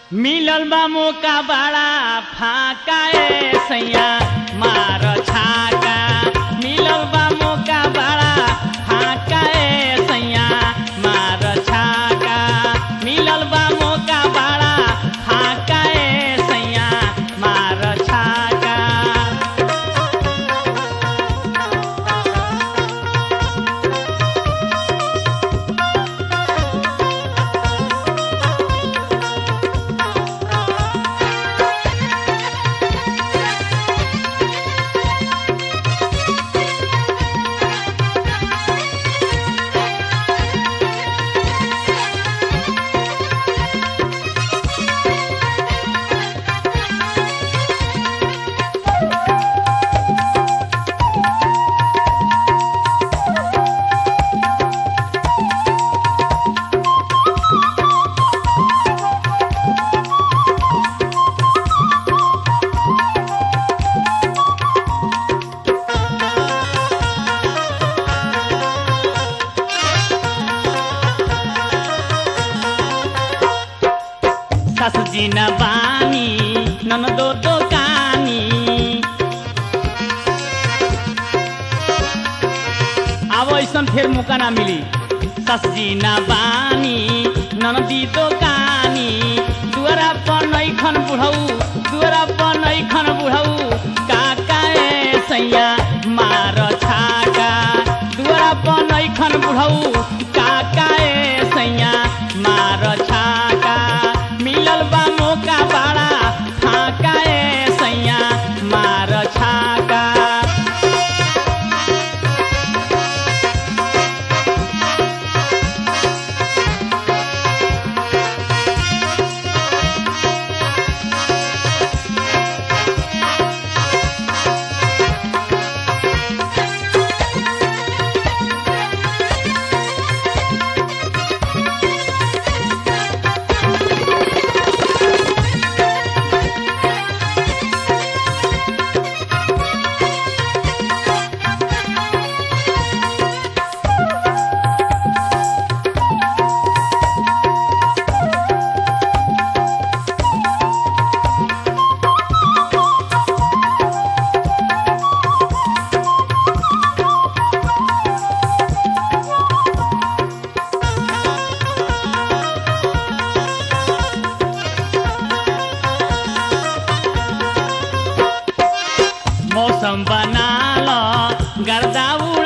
मिलल बा मौका बड़ा फाका ए सैया मार छाका मिलल बा मौका बड़ा फाका ए सैया मार छाका मिलल बा मौका बड़ा फाका ए सैया मार छाका सासुजी न बानी ननदो दोकानी अब ऐसन फेर मौका ना मिली सासुजी न बानी ननदी दोकानी दुआरा पर नैखन बुढ़ऊ दुआरा पर नैखन बुढ़ऊ काका ए सैया मार छाका दुआरा पर नैखन बुढ़ऊ काका ए सैया मार छाका मिलल बा मौका बड़ा फाका ए सैया मार छाका मौसम बनाल गर्दा